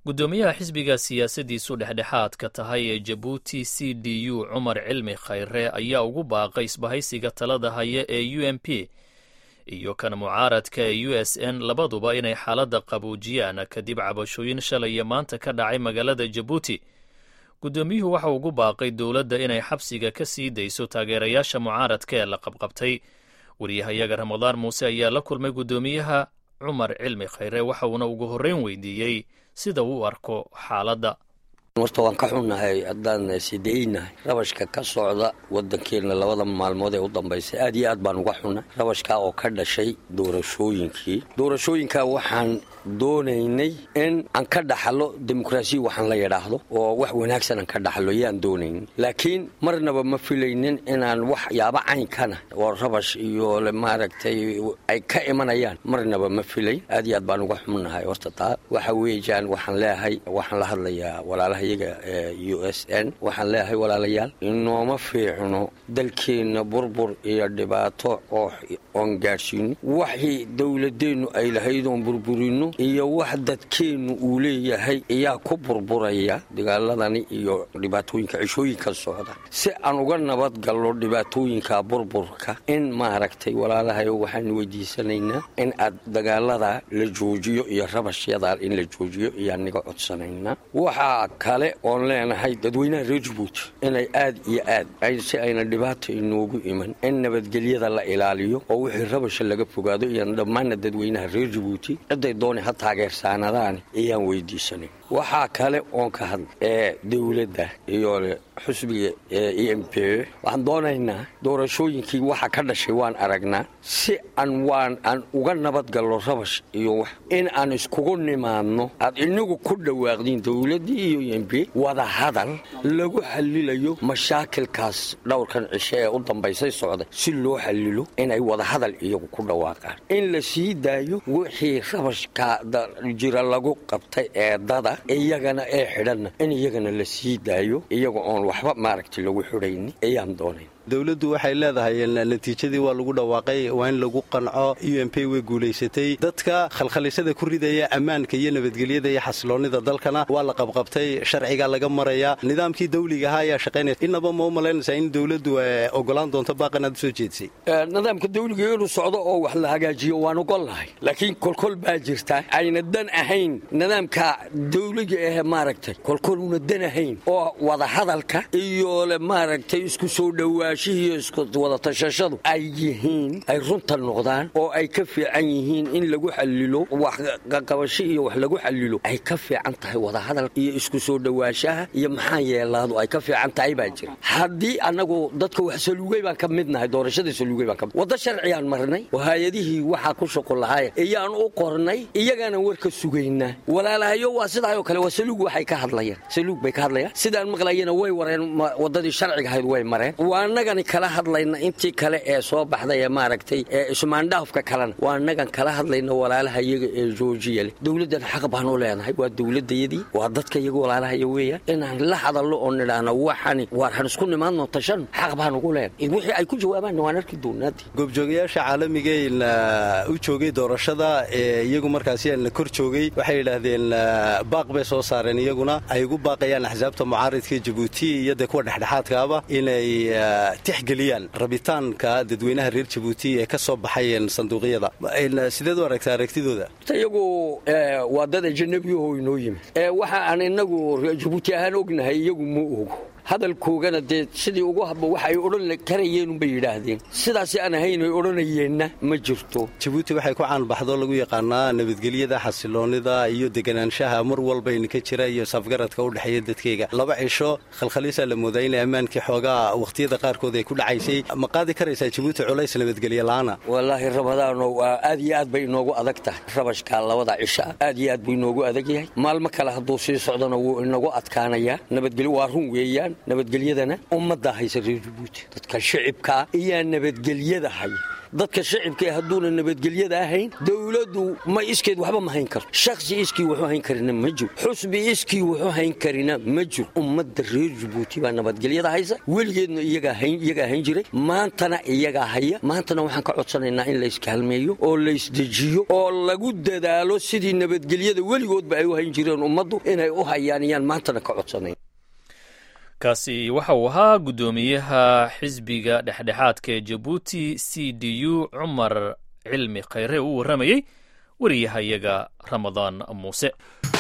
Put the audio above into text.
guddoomiyaha xisbiga siyaasadiisu dhexdhexaadka tahay ee jabuuti c d u cumar cilmi khayre ayaa ugu baaqay isbahaysiga talada haya ee u m p iyo kan mucaaradka ee u s n labaduba inay xaaladda qaboojiyaan kadib cabashooyin shalaya maanta ka dhacay magaalada jabuuti guddoomiyuhu waxa ugu baaqay dowladda inay xabsiga ka sii dayso taageerayaasha mucaaradka ee la qabqabtay waryahayaga ramadaan muuse ayaa la kulmay guddoomiyaha cumar cilmi khayre waxa uuna ugu horreyn weydiiyey sida uu arko xaaladda horta waan ka xunnahay haddaan sideynahay rabashka ka socda waddankeenna labada maalmood ee u dambaysay aad iyo aad baan uga xunnay rabashkaa oo ka dhashay doorashooyinkii doorashooyinkaa waxaan doonaynay in aan ka dhaxlo dimuqraasiya waxaan la yidhaahdo oo wax wanaagsan aan ka dhaxlo yaan doonaynin laakiin marnaba ma filaynin inaan waxyaaba caynkana oo rabash iyo maaragtay ay ka imanayaan marnaba ma filayn aad iyo aad baan uga xunnahay horta taa waxa weeyaan waxaan leeyahay waxaan la hadlayaa walaalaha iyaga ee u s n waxaan leeyahay walaalayaal inooma fiicno dalkeenna burbur iyo dhibaato oon gaadhsiino waxii dowladeennu ay lahayd oon burburino iyo wax dadkeennu uu leeyahay ayaa ku burburaya dagaaladani iyo dhibaatooyinka cishooyinka socda si aan uga nabad galno dhibaatooyinka burburka in maaragtay walaalahayo waxaan weydiisanaynaa in aad dagaalada la joojiyo iyo rabashyada in la joojiyo ayaan niga codsanaynaa waxaa kale oon leenahay dadweynaha reer jabuuti inay aad iyo aad si ayna dhibaata inoogu iman in nabadgelyada la ilaaliyo oo wixii rabasha laga fogaado iyo dhammaanna dadweynaha reer jabuuti ciday doona ha taageersaanadaani ayaan weydiisanay waxaa kale oon ka hadla ee dowladda iyo xusbiga e m p waxaan doonaynaa doorashooyinkii waxa ka dhashay waan aragnaa si aan waan aan uga nabad galno rabash iyo wax in aan iskugu nimaadno aad inagu ku dhawaaqdiin dowladdii iyo e m p wada hadal lagu xalilayo mashaakilkaas dhowrkan cishe ee u dambaysay socda si loo xalilo inay wada hadal iyagu ku dhawaaqaan in la sii daayo wixii rabashka jira lagu qabtay ee dada iyagana ee xidhanna in iyagana la sii daayo iyaga oon waxba maaragtay lagu xidhayni ayaan doonayn dowladdu waxay leedahay natiijadii waa lagu dhawaaqay waa in lagu qanco u m p way guulaysatay dadka khalkhalisada ku ridaya ammaanka iyo nabadgelyada iyo xasiloonnida dalkana waa la qabqabtay sharcigaa laga marayaa nidaamkii dawliga ahaa ayaa shaqaynaya innaba ma u malaynaysaa in dowladdu ogolaan doonto baaqan aad u soo jeedsay nidaamka dawliga inuu socdo oo wax la hagaajiyo waan ogolnahay laakiin kolkol baa jirta ayna dan ahayn nidaamka dawliga ahe maaragtay kolkol una dan ahayn oo wadahadalka iyo le maaragtay isku soo dhowaa iyo iskuwadatashashadu ay yihiin ay runta noqdaan oo ay ka fiican yihiin in lagu xalilo waxqabasho iyo wax lagu xalilo ay ka fiican tahay wadahadal iyo isku soo dhowaanshaha iyo maxaa yeelaadu ay ka fiican tahay baa jira haddii annagu dadka wax saluugay baan ka mid nahay doorashada saluugay baan ka mid wadda sharciyaan marnay oo hay-adihii waxaa ku shaqo lahaaya iyaan u qornay iyagana warka sugaynaa walaalahayo waa sidaayoo kale waa saluug waxay ka hadlayaan saluug bay ka hadlayaan sidaan maqlayana way wareen waddadii sharciga ahayd way mareen anagani kala hadlayna intii kale ee soo baxday ee maaragtay ee ismaandhaafka kalena waa annagan kala hadlayna walaalaha iyaga ee joojiya leh dowladdan xaq baanu leenahay waa dowladayadii waa dadka iyaga walaalahaya weeyaan inaan la hadallo oo nidhaahno waxani waarhan isku nimaadno tashan xaq baanugu leenahay wixii ay ku jawaabaanna waan arki doonaadi goobjoogayaasha caalamigeena u joogay doorashada ee iyagu markaasi la kor joogay waxay yidhaahdeen baaq bay soo saareen iyaguna ay ugu baaqayaan axsaabta mucaaridka jabuuti iyo dee kuwa dhexdhexaadkaaba inay tixgeliyaan rabitaanka dadweynaha reer jabuuti ee ka soo baxay sanduuqyada sideed u aragtaa aragtidooda iyagu waa dad ajanabiyaho inoo yimid waxa aan inagu jabuuti ahaan ognahay iyagu ma ogo hadalkoogana dee sidii ugu haba wax ay odhan karayeenunbay yidhaahdeen sidaasi aan ahayn ay odhanayeenna ma jirto jabuuti waxay ku caanbaxdo lagu yaqaanaa nabadgelyada xasiloonnida iyo deganaanshaha mar walbayna ka jira iyo safgaradka u dhexeeya dadkeyga laba cisho khalkhaliisaa la moodaa inay ammaankii xoogaa wakhtiyada qaarkood ay ku dhacaysay ma qaadi karaysaa jabuuti culays nabadgelye la'aana wallaahi ramadaano aad iyo aad bay inoogu adag tahay rabashkaa labada cisha aad iyo aad buu inoogu adag yahay maalmo kale hadduu sii socdona wuu inagu adkaanayaa nabadgelyo waa run weeyaan nabadgelyadana ummaddaa haysa reer jabuuti dadka shicibkaa ayaa nabadgelyada haya dadka shacibkae hadduuna nabadgelyada ahayn dowladdu ma iskeed waxba ma hayn karto shakhsi iskii wuxuu hayn karina ma jiro xusbi iskii wuxuu hayn karina ma jiro ummadda reer jabuuti baa nabadgelyada haysa weligeedna iyagaa hayn jiray maantana iyagaa haya maantana waxaan ka codsanaynaa in layskaalmeeyo oo laysdejiyo oo lagu dadaalo sidii nabadgelyada weligoodba ay u hayn jireen ummaddu inay u hayaan iyaan maantana ka codsanayn kaasi waxa uu ahaa guddoomiyaha xisbiga dhexdhexaadka ee jabuuti c d u cumar cilmi khayre uu warramayey wariyahayaga ramadaan muuse